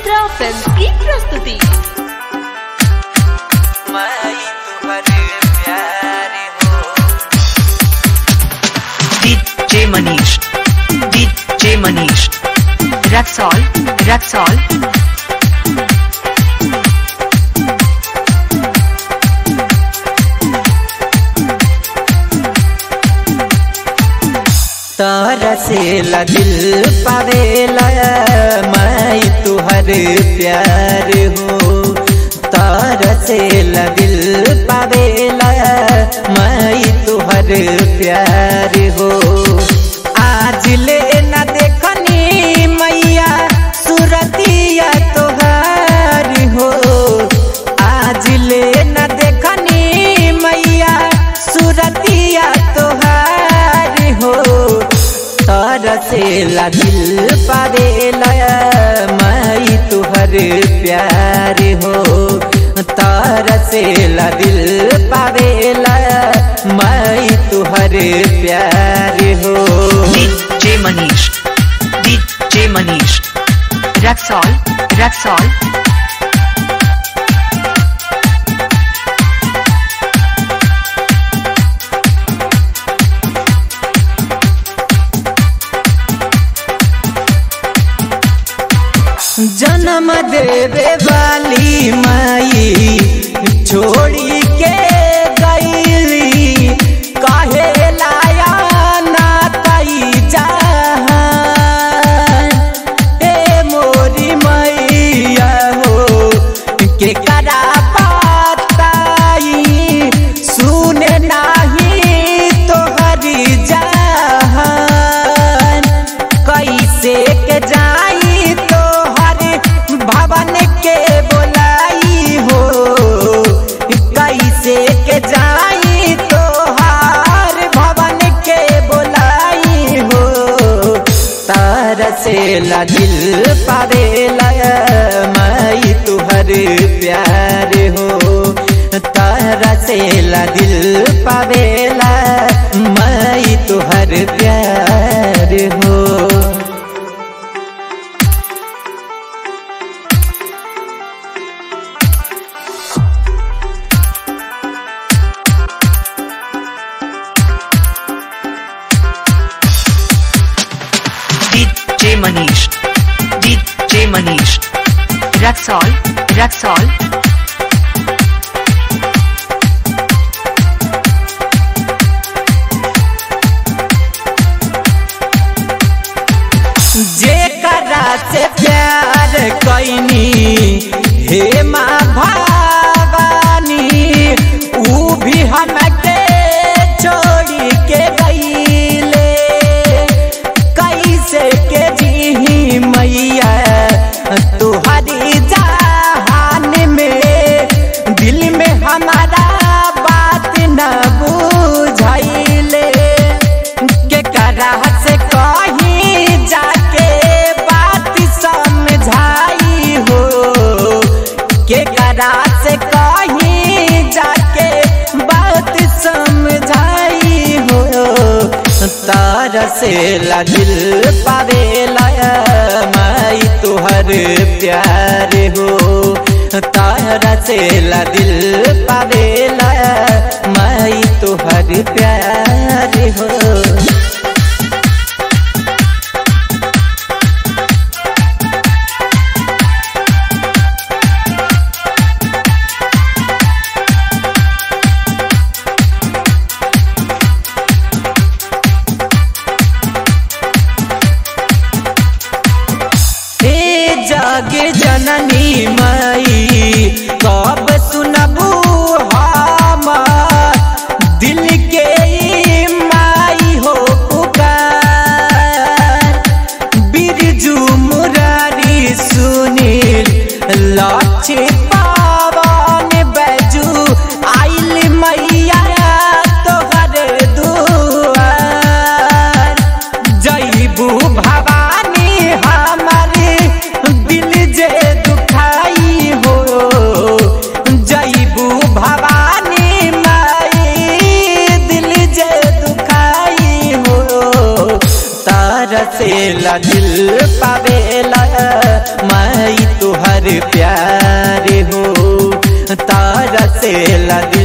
मित्रा film की प्रस्तुति मैं तुम्हारे प्यारे हो DJ Manish. DJ Manish. Raxol. Raxol. तारा से ला दिल पावेला मैं तुहर प्यार हो तारा से ला दिल पावेला मैं तुहर प्यार हो आज ले न देखनी मैया सुरतिया तोहार हो आज ले न देखनी मैया सुरतिया तोहार हो तारा से ला दिल पावेला मैं तुहर प्यार हो तारा से ला दिल पावेला मैं तुहर प्यार हो DJ Manish. DJ Manish. Raxol. Raxol. जन्म देवे वाली माई छोड़ी के गईली काहे लाया ना कई जहान ए मोरी मैया हो के करा पाताई सुने नाही तोहरी जहान कैसे के जाई तोहर भवन के बोलाई हो कैसे के जाई तोहार भवन के बोलाई हो तार से ला दिल पावेला मैं तुहर प्यार हो तारा से ला दिल पावेला मैं तुहर प्यार हो DJ Manish. DJ Manish. Raxol. Raxol. जेकरा से प्यार कैनी हे माँ भवानी ऊ भी हमके छोड़ी के गईले कैसे के जी मैया तुहरी जहान में दिल में हमारा बात न बुझाइले के करा से कहीं जाके बात समझाई हो के करा से कहीं जाके बात समझाई हो तार से ला दिल पावेला मैं तुहर प्यार हो तारा से ला दिल पावेला मैं तुहर प्यार हो हे जग जननी माई कब सुनबू हम दिल के ई माई हो पुकार बिरजू मुरारी सुनील लक्ष्य पावन बैजू आइल मैया तोहर दुआर जईबू भवानी हमारे दिल जे दुखाई हो जईबू भवानी माई दिल जे दुखाई हो तार से ला दिल पावेला मैं तुहर प्यार हो तारा से लदी